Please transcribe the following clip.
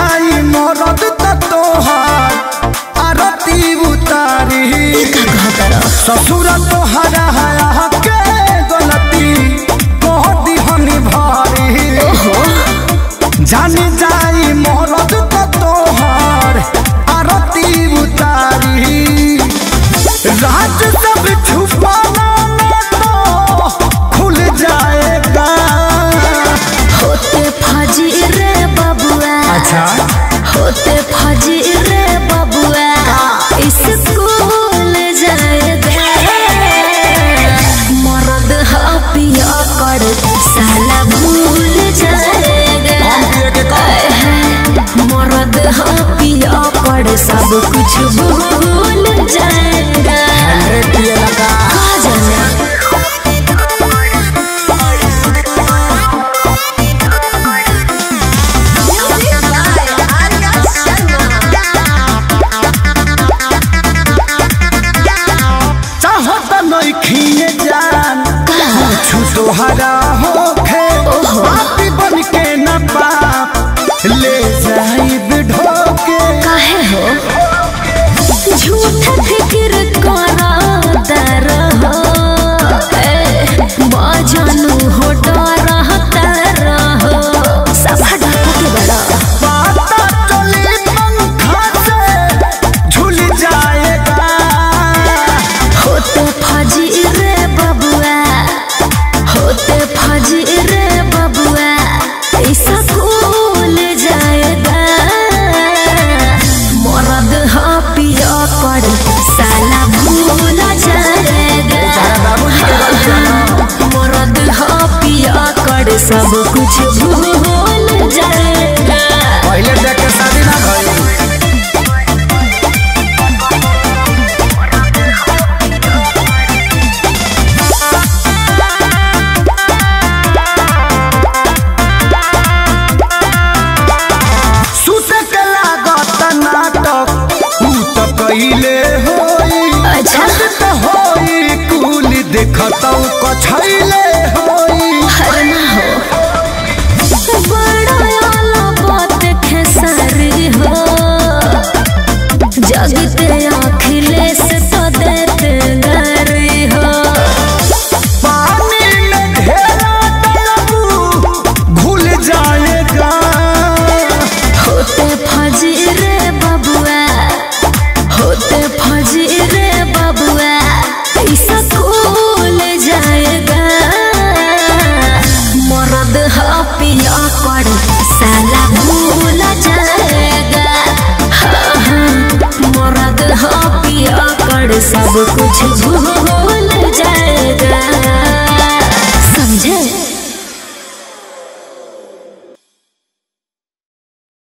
जाई मरद त तोहार आरती उतारी का कहतर ससुर तोहरा हया के गलती कह दिहनी भारी जानी जाई मरद त तोहार आरती उतारी राज सब छुपाना न तो खुल जाएगा होते फजी रे बबुआ अच्छा होते फजी रे बबुआ स्कूल जाएगा मरद हपिया कर साला भूल जाएगा मरद हपिया कर सब कुछ भूल जाएगा कहा जाना चाहो त नइखिए जान कुछु तोहरा होखे पापी बन के न पाप ले जाइब ढोके काहे हो झूठ फिक्र करा दर हो बाजानु हो डर हो सभा डाका के बड़ा पाता चली पंखा से झूल जाएगा होते फजी रे बबुआ होते फजी रे बबुआ ऐसा भूल जाएगा मरद पिया कर साला भूल जाएगा मरद पिया कर सब कुछ भूल जाएगा पहले देख के शादी ना भइल सुते के लागत नाटक ऊ त कइले होई अच्छा। छत त होई कुल देखतौ कछैले होई हर ना हो बड़ा आला बात खेसारी हो जगते अखिलेश तो देते गरी हो पानी में ढेरा डलबू घुल जाएगा होते फजी रे बबुआ होते फजी रे बबुआ ऐसा खोल जाएगा मरद पिया कर साला भूल जाएगा हाँ, हाँ, मरद पिया कर सब कुछ भूल